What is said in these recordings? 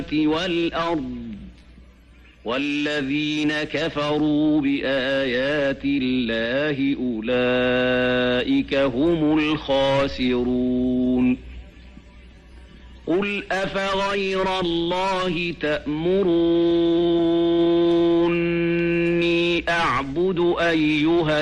والأرض والذين كفروا بآيات الله أولئك هم الخاسرون قل أفغير الله تأمروني أعبد أيها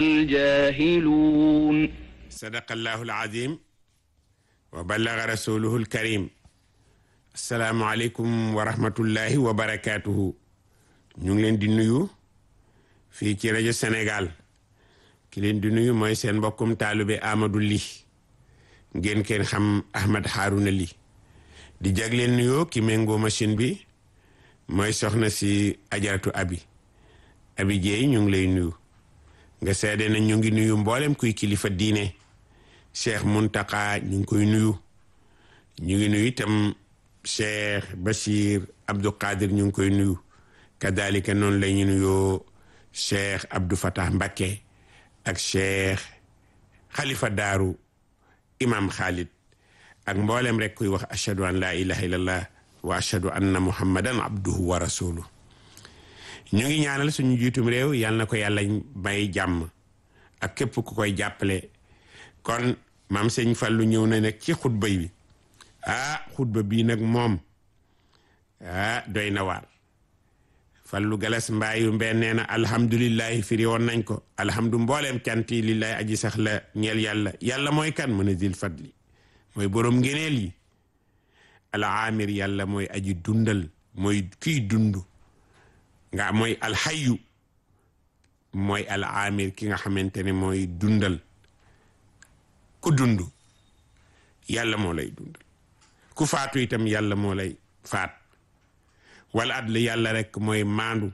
الجاهلون صدق الله العظيم وبلغ رسوله الكريم asalaamualeykum wa rahmatullahi wa barakaatuhu ñu ngi leen di nuyu fii ci rajo Sénégal ki leen di nuyu mooy seen mbokkum taalube Amadou Ly ngeen kenn xam Ahmed Harouna Ly di jagleen nuyoo ki méngoo machine bi mooy soxna si ajaratu abi abi jeey ñu ngi lay nuyu nga seede na ñu ngi nuyu mboolem kuy kilifa diine Cheikh Muntaka ñu ngi koy nuyu ñu ngi nuyu itam cheikh Bachir Abdou Qadir ñu ngi koy nuyu kadalika noonu la ñu nuyoo cheikh Abdou Fatah Mbakke ak cheikh Khalifa Daaru imam Khalid ak mboolem rek kuy wax ashhadu an la ilaha illallah wa ashhadu anna muhammadan abduhu wa rasuluh ñu ngi ñaanal suñu jiitum réew yal na ko yàlla may jàmm ak képp ku koy jàppale kon maam sëñ Fallu ñëw na nag ci xutba bi ah xutba bii nag moom ah doy na waar fallu galas mbaayu mbeen nee na alhamdulillahi firi woon nañ ko alhamdu mbooleem canti lillahi aji sax la ñeel yàlla yàlla mooy kan mu ne zil fadli mooy boroom ngeneel yi al amir yàlla mooy aji dundal mooy kiy dund nga mooy alxayu mooy al amir ki nga xamante ne mooy dundal ku dund yàlla moo lay dundal ku faatu itam yàlla moo lay faat wala adl yàlla rek mooy maandu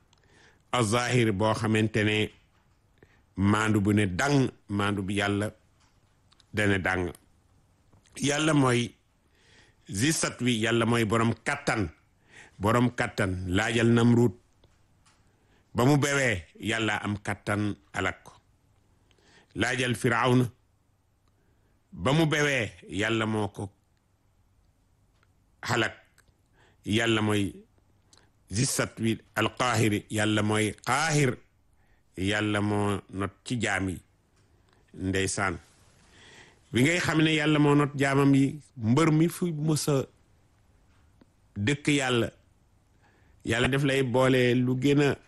azahir boo xamante ne maandu bu ne dang maandu bi yàlla dana dang yàlla mooy zisat wi yàlla mooy borom kattan borom kattan laajal namruut ba mu bewee yàlla am kattan alak ko laajal firawna ba mu bewee yàlla moo ko xalak yàlla mooy zissat wi alqaahiri yàlla mooy qaahir yàlla moo not ci jaam yi ndeysaan bi ngay xam ne yàlla moo not jaamam yi mbër mi fu mësa dëkk yàlla yàlla def lay boole lu gën a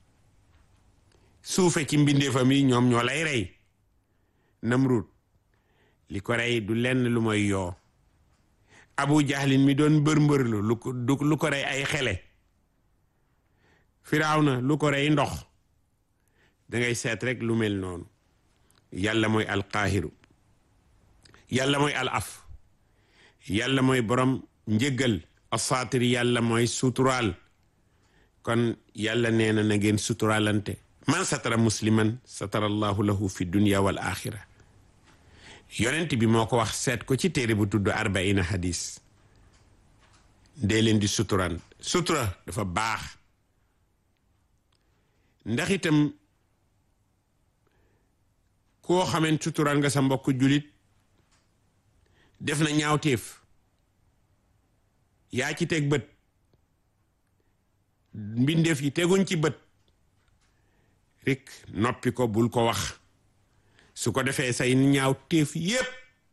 suufe ci mbindeefam yi ñoom ñoo lay rey namrut li ko rey du lenn lu mooy yoo abu jahlin mi doon mbër mbër lu ko lu ko rey ay xele firawna lu ko rey ndox dangay seet rek lu mel noonu yàlla mooy alqaahiru yàlla mooy al af yàlla mooy borom njëggal asaatiri yàlla mooy suturaal kon yàlla nee na na ngeen suturaalante man satara musliman satara allahu lahu fi dunya wal axira yonent bi moo ko wax seet ko ci téere bu tudd arbaina hadis dee leen di suturan sutura dafa baax ndax itam koo xamant suturan nga sa mbokk julit def na ñaawteef yaa ci teg bët mbindeef yi teguñ ci bët rek noppi ko bul ko wax su ko defee say ñaaw téef yépp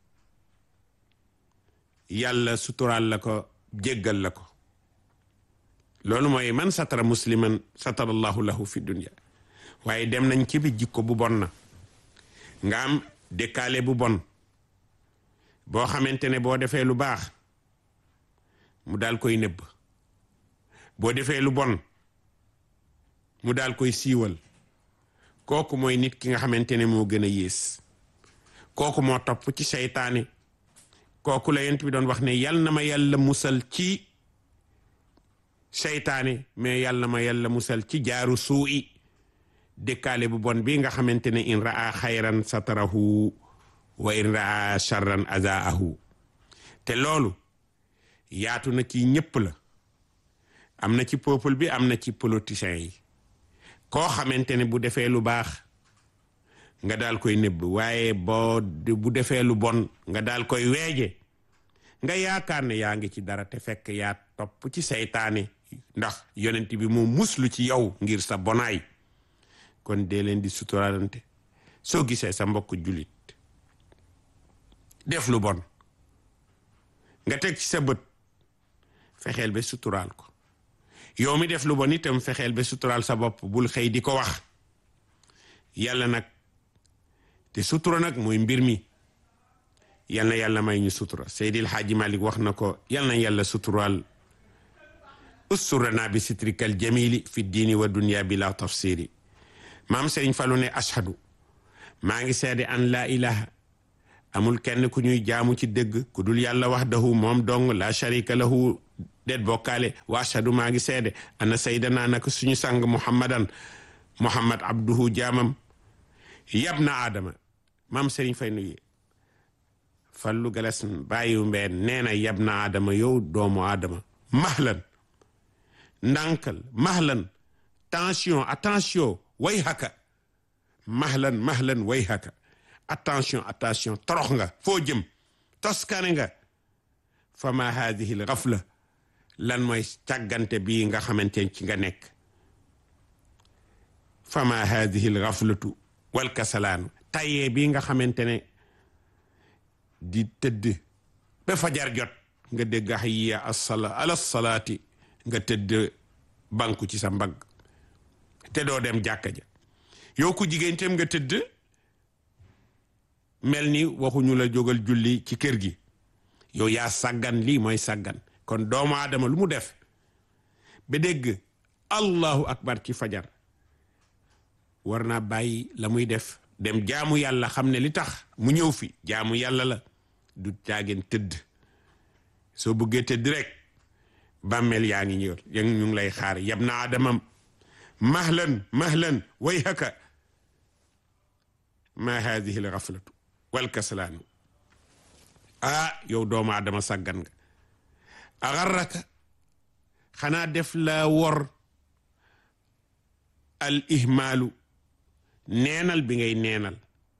yàlla suturaal la ko jéggal la ko loolu mooy man satara musliman satara allahu lahu fi dunya waaye dem nañ ci bi jikko bu bon na nga am dëkkaale bu bon boo xamante ne boo defee lu baax mu daal koy nëbb boo defee lu bon mu daal koy siiwal kooku mooy nit ki nga xamante ne moo gën a yées kooku moo topp ci seytaane kooku la yent bi doon wax ne yal na ma yàlla musal ci seytaane mais yal na ma yàlla musal ci jaaru suu'i dëkkaale bu bon bi nga xamante ne in raa xayran satarahu wa in raa charran azaahu te loolu yaatu na ci ñëpp la am na ci peuple bi am na ci politiciens yi koo xamante ne bu defee lu baax nga daal koy nëbb waaye boo bu defee lu bon nga daal koy weeje nga yaakaar ne yaa ngi ci dara te fekk yaa topp ci seytaane ndax yonent bi moo muslu ci yow ngir sa bonaay kon dee leen di suturaalante soo gisee sa mbokk jullit def lu bon nga teg ci sa bët fexeel ba suturaal ko yow mi def lu bon itam fexeel ba suturaal sa bopp bul xëy di ko wax yàlla nag te sutura nag mooy mbir mi yal na yàlla may ñu sutura Seydil Haaji Malik wax na ko yal na yàlla suturaal usturana bi sitrikal jamili fi diini wa dunya bila tafsiri maam Serigne Fallou ne ashadu maa ngi seede an laa ilaha amul kenn ku ñuy jaamu ci dëgg ku dul yàlla wahdahu moom dong la sharika lahu det bokkaale wa ashadu maa ngi seede ana saydana naka suñu sang muhammadan muhammad abduhu jaamam yab na aadama maam Serigne Fay nuyu fallu galas bàyyiwu mbeen nee na yab na aadama yow doomu aadama mahlan ndànkal mahlan tension attention way haka mahlan mahlan way haka attention attention torox nga foo jëm toskane nga fa ma hadihi l gafla lan mooy càggante bii nga xamante ci nga nekk fa ma hadihi l gaflatu wal kasalaanu tayee bii nga xamante ne di tëdd ba fajar jot nga dégg hayya assala ala salaati nga tëdd banku ci sa mbagg te doo dem jàkka ja yow ku jigéen tam nga tëdd mel ni waxuñu la jógal julli ci kër gi yow yaa sàggan lii mooy sàggan kon doomu aadama lu mu def ba dégg allahu akbar ci fajar war naa bàyyi la muy def dem jaamu yàlla xam ne li tax mu ñëw fi jaamu yàlla la du caageen tëdd soo bëggee tëdd rek bàmmeel yaa ngi ñëw ya ñu ngi lay xaar yab na adamam mahlan mahlan way haka ma hadihi l gaflatu wal kaslaanu ah yow doomu adama sàggan nga agarraka xanaa def la wor al ihmaalu neenal bi ngay neenal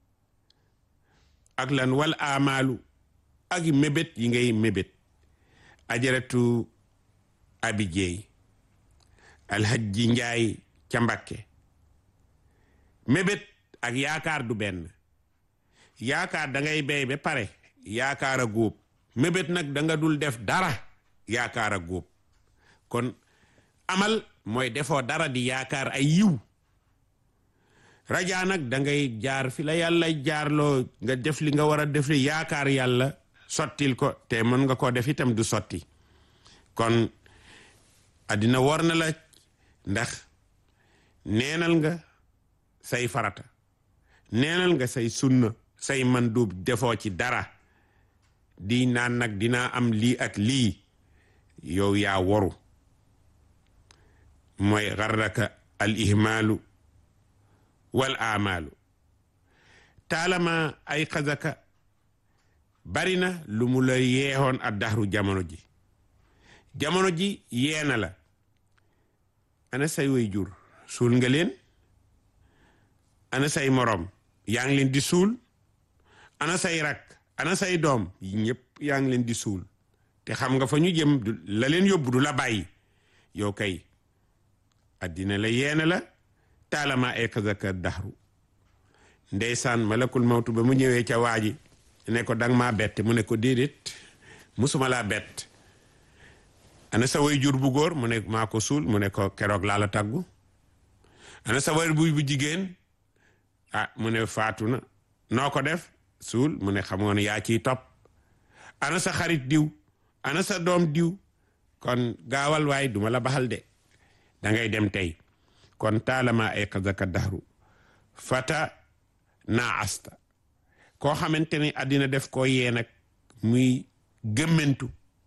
ak lan wal amaalu ak mébét yi ngay mébét ajaratu abi jeey alhajji njaay ca mbakke mébét ak yaakaar du benn yaakaar da ngay béy ba pare yaakaar a góob mébét nag da nga dul def dara yaakaar a góob kon amal mooy defoo dara di yaakaar ay yiw rajaa nag da ngay jaar fi la yàlla jaarloo nga def li nga war a def li yaakaar yàlla sottil ko te mën nga koo def itam du sotti kon addina war na la ndax neenal nga say farata neenal nga say sunna say mandub defoo ci dara di naan nag dinaa am lii ak lii yow yaa waru mooy garraka al ihmaalu wal amaalu taalama ay xazaka bari na lu mu la yeexoon ak daxru jamono ji jamono ji yeena la ana say way jur suul nga leen ana say morom yaa ngi leen di suul ana say rak ana say doom yi ñëpp yaa ngi leen di suul te xam nga fa ñu jëm la leen yóbbu du la bàyyi yow kay addina la yeena la taalama ay xazaka daxru ndeysaan malakul mawtu ba mu ñëwee ca waaji ne ko dang maa bett mu ne ko déedéet musuma laa bett ana sa way jur bu góor mu ne maa ko suul mu ne ko keroog laa la tàggu ana sa way bu bu jigéen ah mu ne faatu na noo ko def suul mu ne xamoon yaa ciy topp ana sa xarit diw ana sa doom diw kon gaawal waay duma la baxal de da ngay dem tey kon taalama ay xazaka daxru fata naa asta koo xamante ne àddina def koo yee nag muy gëmmentu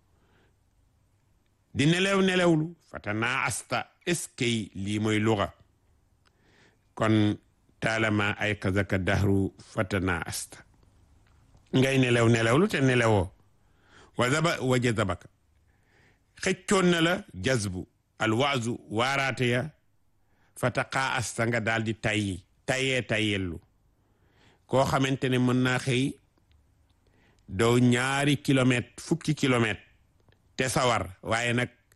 di nelew nelewlu fata naa asta eskay lii mooy luga kon taalama ay xazaka daxru fata naa asta ngay nelew nelewlu te nelewoo wa zaba wa jazabaka xëccoon na la jazbu alwaazu waaraate ya fata xaa asta nga daal di tayyi tayyee tayyellu koo xamante ne mën naa xëy doo ñaari kilomètre fukki kilomètre te sawar waaye nag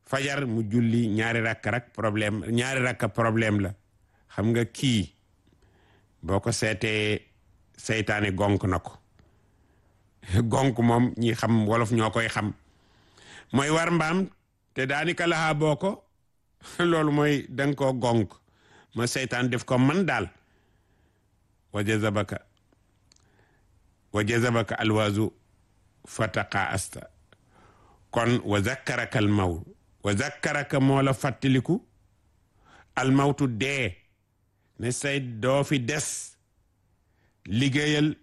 fajar mu julli ñaari rakk rak problème ñaari rakk problème la xam nga kii boo ko seetee seytaane gonk na ko gonk moom ñi xam wolof ñoo koy xam mooy war mbaam te daanaka laxaa boo ko loolu mooy danga koo gonk ma seytaan def ko man daal wa jazabaka wa jazabaka alwaazu fataqa asta kon wa zakkaraka al maw wa zakkaraka moo la fàttaliku al mawtu dee ne say doo fi des liggéeyal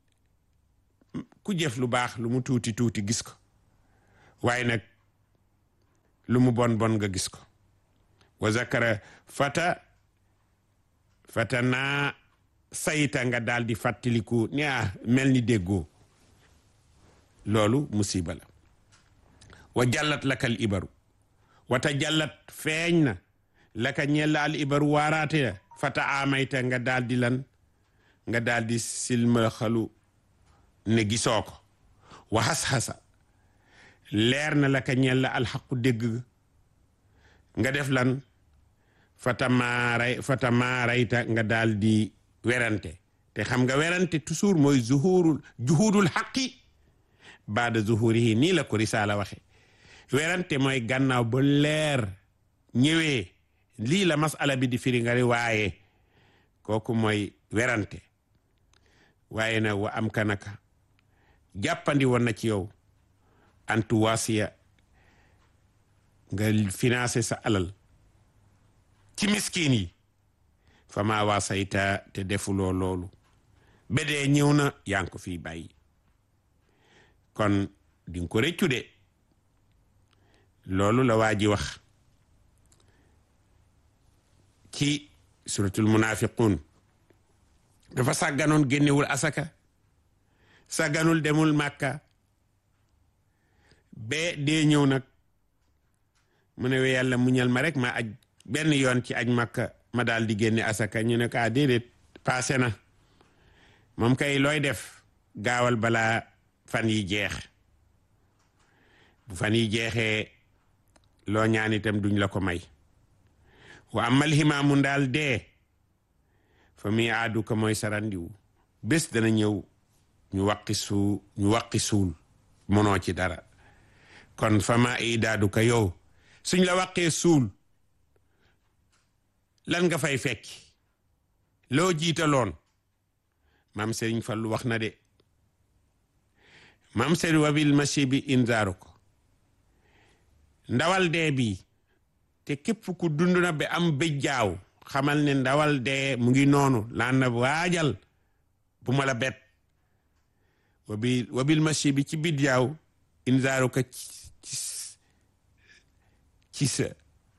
ku jëf lu baax lu mu tuuti tuuti gis ko waaye nag lu mu bon bon nga gis ko wa zakara fata fata naa sayta nga daal di fàttaliku ni ah mel ni déggoo loolu musiba la wa jallat laka al ibaru wata jallat feeñ na laka ñella al ibaru waaraate ya fata amayta nga daal di lan nga daal di silmaxalu ne gisoo ko wa xas-xasa leer na laka ñella alxaqu dégg nga def lan fata maaray fata maarayta nga daal di werante te xam nga werante toujours mooy zuhurul juhudul xaqi baada zuhurihi nii la ko risaala waxe werante mooy gannaaw ba leer ñëwee lii la masala bi di firi nga waaye kooku mooy werante waaye nag wa am kanaka jàppandi woon na ci yow antu waasiya nga financé sa alal ci miskin yi fama waasayta te defuloo loolu bedee ñëw na yaa ngi ko fii bàyyi kon di nga ko rëccu de loolu la waa ji wax ci suratul munafiqun dafa sàgganoon génnewul asaka sàgganul demul màkka bee dee ñëw nag mu ne we yàlla muñal ma rek ma aj benn yoon ci aj màkka ma daal di génne asaka ñu ne ko ah déedéet passé na moom kay looy def gaawal balaa fan yi jeex bu fan yi jeexee loo ñaan itam duñ la ko may wa amal ximaamu ndaal dee fa muy aadu ko mooy sarandiwu bés dana ñëw ñu waqi suu ñu waqi suul mënoo ci dara kon fa ma idaadu ko yow suñ la waqee suul lan nga fay fekki loo jiitaloon maam Serigne Fallu wax na de maam Serigne wabil machi bi inzaaru ko ndawal dee bi te képp ku dund na ba am bëjjaaw xamal ne ndawal dee mu ngi noonu laan na waajal bu ma la bet wabil wabil machi bi ci bidjaaw inzaaru ko ci ci sa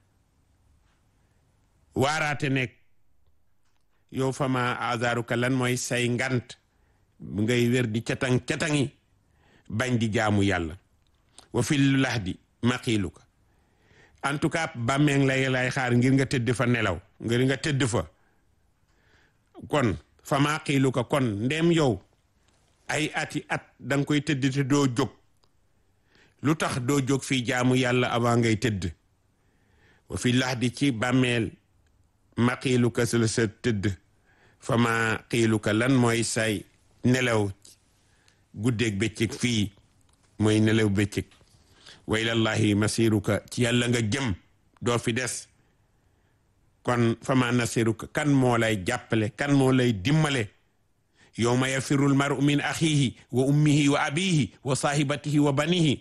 waaraate nekk yow fama azaruka lan mooy say ngant bu ngay wér di catang catangi bañ di jaamu yàlla wa fil lahdi maqiiluka en tout cas bàmmeeng lay lay xaar ngir nga tëdd fa nelaw ngir nga tëdd fa kon fa maqiiluka kon ndem yow ay ati at da nga koy tëdd te doo jóg lu tax doo jóg fii jaamu yàlla avant ngay tëdd wa fi lahdi ci bàmmeel ma xiiluka su la sa tëdd fa ma xiiluka lan mooy say nelaw guddeeg bëccëg fii mooy nelaw bëccëg wa ilallahi masiruka ci yàlla nga jëm doo fi des kon fa ma nasiruka kan moo lay jàppale kan moo lay dimmale yowma yafirul maru min axihi wa ummihi wa abihi wa sahibatihi wa banihi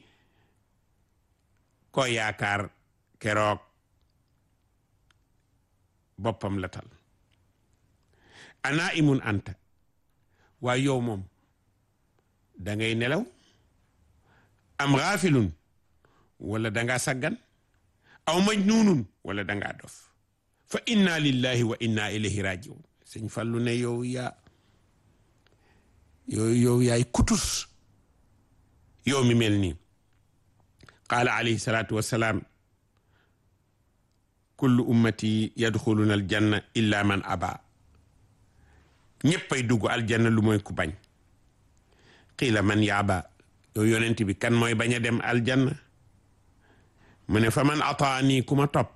ko yaakaar keroog boppam la tal ana imun anta waaye yow moom da ngay nelaw am xaafilun wala dangaa saggan aw majnuunun wala dangaa dof fa inna lillahi wa inna ilayhi rajiun sëñ Fallu ne yow yaa yow yow yaay kutus yow mi mel nii qaala alayhi salaatu wassalaam kullu ummati yadxuluna aljanna illa man aba ñéppay dugg aljanna lu mooy ku bañ qiila man yaaba yow yonent bi kan mooy bañ a dem aljanna mu ne fa man ataani ku ma topp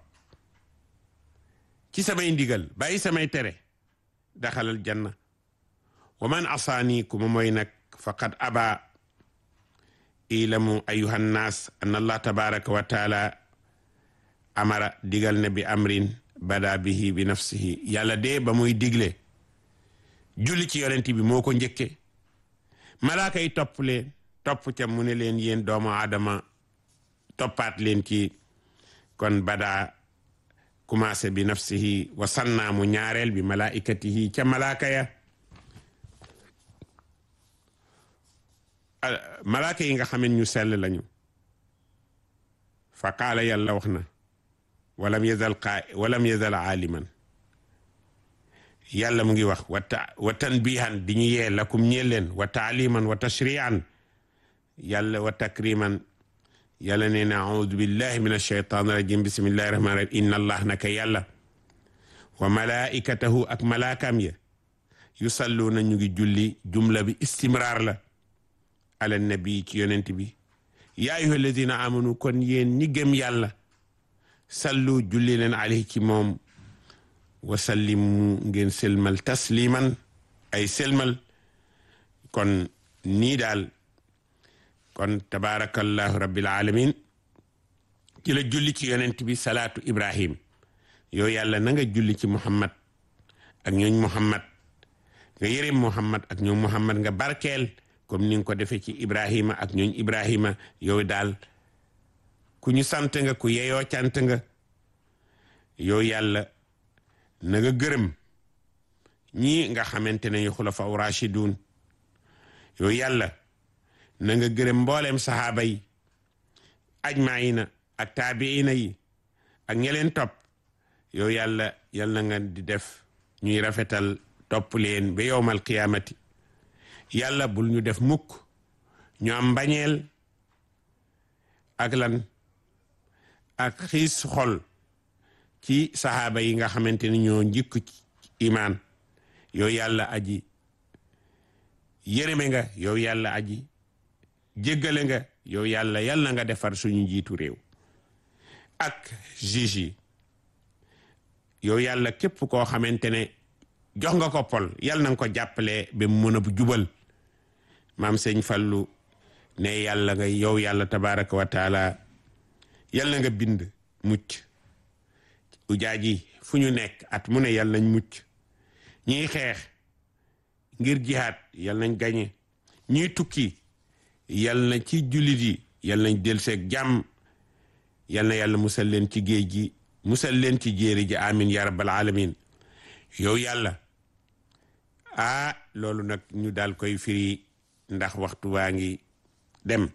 ci samay ndigal bàyyi samay tere daxalal janna wa man asaani ku ma mooy nag faqad aba ilamu ayuha nnaas an allah tabaraka wa taala amara digal na bi amrin bada bihi bi nafsihi yàlla de ba muy digle julli ci yonent bi moo ko njëkke malaaka yi topp leen topp ca mu ne leen yéen doomu aadama toppaat leen ci kon bada commencé bi nafsihi wa sannaamu ñaareel bi malaikatihi ca malaaka ya malaaka yi nga xamen ñu sell lañu fa qaala yàlla wax na walam yazal qaa walam yazal aaliman yàlla mu ngi wax wa ta wa tanbihan di ñu yee lakum ñeel leen wa taaliman wa tashrian yàlla wa takriman yàlla nee na audu billahi min alsheytan rajim bismillahi rahmani rahim inna allah naka yàlla wa malaikatahu ak malaakam ya yusalluuna ñu ngi julli jumla bi istimraar la ala nabi ci yonent bi yaa ayyuha alladina amanu kon yéen ñi gëm yàlla sallu julli leen alayhi ci moom wa sallimu ngeen selmal tasliman ay selmal kon nii daal kon tabarakallahu rabbil alamin ci la julli ci yonent bi salaatu ibrahim yow yàlla na nga julli ci muhammad ak ñooñ muhammad nga yërëm muhammad ak ñooñ muhammad nga barkeel comme ni nga ko defee ci ibrahima ak ñooñ ibrahima yow daal ku ñu sant nga ku yeyoo cant nga yow yàlla na nga gërëm ñii nga xamante ne yu xulafa rashidun yow yàlla na nga gërëm mboolem sahaaba yi ajmaina ak taabiina yi ak ñeleen topp yow yàlla yal na nga di def ñuy rafetal topp leen ba yowmal qiyaamati yàlla bul ñu def mukk ñu am mbañeel ak lan ak xiis xol ci sahaaba yi nga xamante ni ñoo njëkk ci imaan yow yàlla aji yërëme nga yow yàlla aji jéggale nga yow yàlla yàlla nga defar suñu njiitu réew ak juge yi yow yàlla képp koo xamante ne jox nga ko pol yàlla na nga ko jàppale ba mu mën a jubal maam sëñ Fallu ne yàlla nga yow yàlla tabaraka wa taala yàlla nga bind mucc ujaaj yi fu ñu nekk at mu ne yàlla nañ mucc ñiy xeex ngir jihaad yàlla nañ gañe ñiy tukki yàlla na ci jullit yi yàlla nañ del seeg jàmm yàlla na yàlla musal leen ci géej gi musal leen ci jéeri ji amin ya rabbal alamin yow yàlla ah loolu nag ñu daal koy firi ndax waxtu waa ngi dem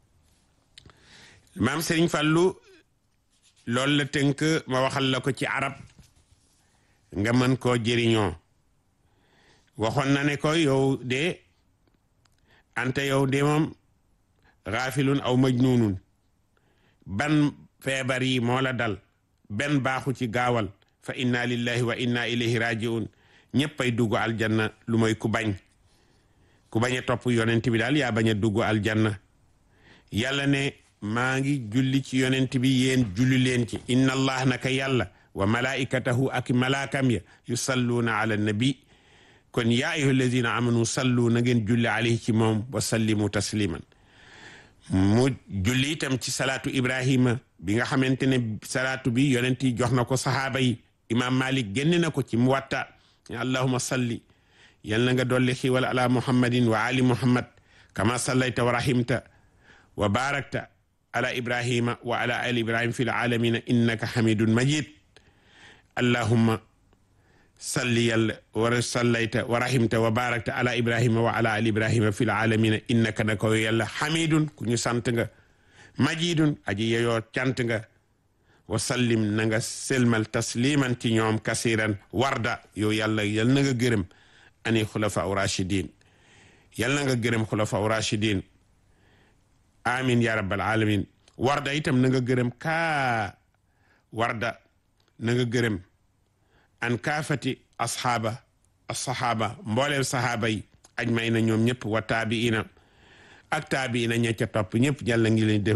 maam Serigne Fallou loolu la tënk ma waxal la ko ci arab nga mën koo jëriñoo waxoon na ne ko yow de ante yow de moom xaafilun aw majnunun ban feebar yi moo la dal benn baaxu ci gaawal fa inna lillahi wa inna ilayhi rajiun ñëppay dugg aljanna lu mooy ku bañ ku bañ a topp yonent bi daal yaa bañ a dugg aljanna yàlla ne maa ngi julli ci yonent bi yéen julli leen ci inna allah naka yàlla wa malaikatahu ak malaakam ya yusalluuna ala nabi kon yaa ayyuha alladina amanu sallu na ngeen julli alayhi ci moom wa sallimu tasliman mu julli itam ci salaatu ibrahima bi nga xamante ne salaatu bi yonent yi jox na ko sahaaba yi imam malik génne na ko ci muwatta allahuma salli yal na nga dolli xiwal ala muhammadin wa ali muhammad kama sallayta wa rahimta wa barakta ala ibrahima wa ala ali ibrahim fi lalamina innaka hamidun majid allahumma salli yàlla wa sallayta wa rahimta wa barakta ala ibrahima wa ala ali ibrahima fi lalamina innaka na ko yàlla hamidun ku ñu sant nga majidun aji yeyoo cant nga wa sallim na nga selmal tasliman ci ñoom kasiran warda yow yàlla yal na nga gërëm ani xulafa u rachidin yal na nga gërëm xulafa u rachidin amin ya rabbal alamin warda itam na nga gërëm kaa warda na nga gërëm an kaafati asxaaba asxaaba mbooleem saxaaba yi ajmay na ñoom ñëpp wa taabiina ak taabiina ña ca topp ñëpp yàlla ngi leen def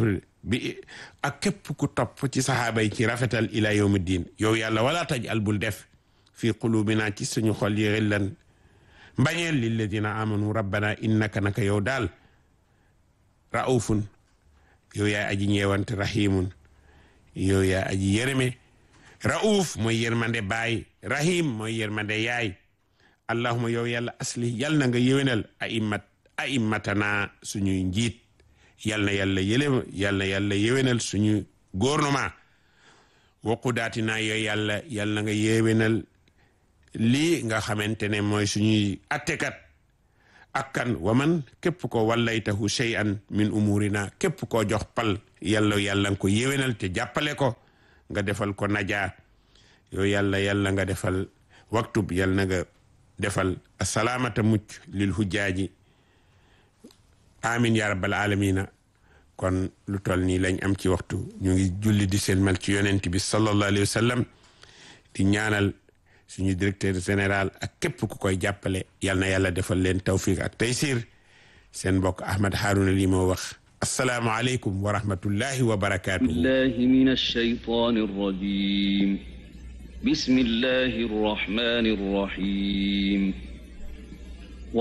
bi ak képp ku topp ci saxaaba yi ci rafetal ila yawmi diin yow yàlla wala taj al bul def fi qulubina ci suñu xol yi xillan mbañeel lilladina amanu rabbana innaka naka yow daal raufun yow yaay aji ñeewante rahimun yow yaay aji yërëme rauf mooy yërmande baay rahim mooy yërmande yaay allahuma yow yàlla asli yal na nga yéwénal aimmat aimmatana suñuy njiit yal na yàlla yële yal na yàlla yéwénal suñu gouvernement waqudaatina yow yàlla yal na nga yéwénal lii nga xamante ne mooy suñuy attekat akkan waman képp ko wallaytahu shay'an min umurina képp koo jox pal yàlla yàlla nga ko yéwénal te jàppale ko nga defal ko najaa yow yàlla yàlla nga defal waktub yàlla na nga defal asalaamata mucc lil hujjaaji amin ya rabbal alamina kon lu toll nii lañ am ci waxtu ñu ngi julli di selmal ci yonent bi sallallahu alayhi wa sallam di ñaanal suñu directeur général ak képp ku koy jàppale yal na yàlla defal leen tawfiq ak taysir seen mbokk Ahmad Harouna lii moo wax asalaamu aleykum wa rahmatullahi wa barakaatuhu billahi min alshaytan arrajim bismillahi arrahmani arrahim